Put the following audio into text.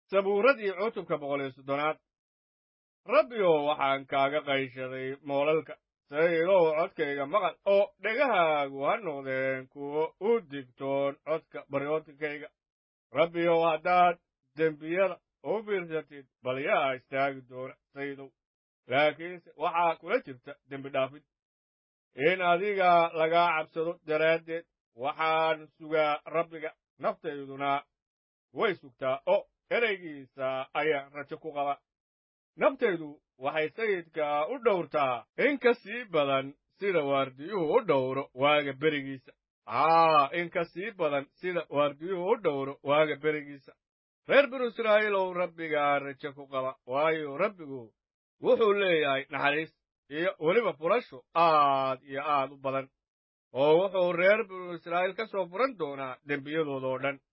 sabuuradii cutubka boqol iyo soddonaad rabbiyow waxaan kaaga qayshaday moolalka saylow codkayga maqal oo dhegahaagu ha noqdeen kuwo u digtoon codka baryootinkayga rabbiyow haddaad dembiyada u fiirsatid bal yaa istaagi doona saydow laakiinse waxaa kula jirta dembi dhaafid in adiga lagaa cabsado daraaddeed waxaan sugaa rabbiga naftayduna way sugtaa oo ereygiisa ayaan rajo ku qaba naftaydu waxay sayidka u dhowrtaa in ka sii badan sida waardiyuhu u dhowro waaga berigiisa aa in ka sii badan sida waardiyuhu u dhowro waaga berigiisa reer binu israa'iilow rabbigaa rajo ku qaba waayo rabbigu wuxuu leeyahay naxariis iyo weliba furasho aad iyo aad u badan oo wuxuu reer binu israa'iil ka soo furan doonaa dembiyadoodoo dhan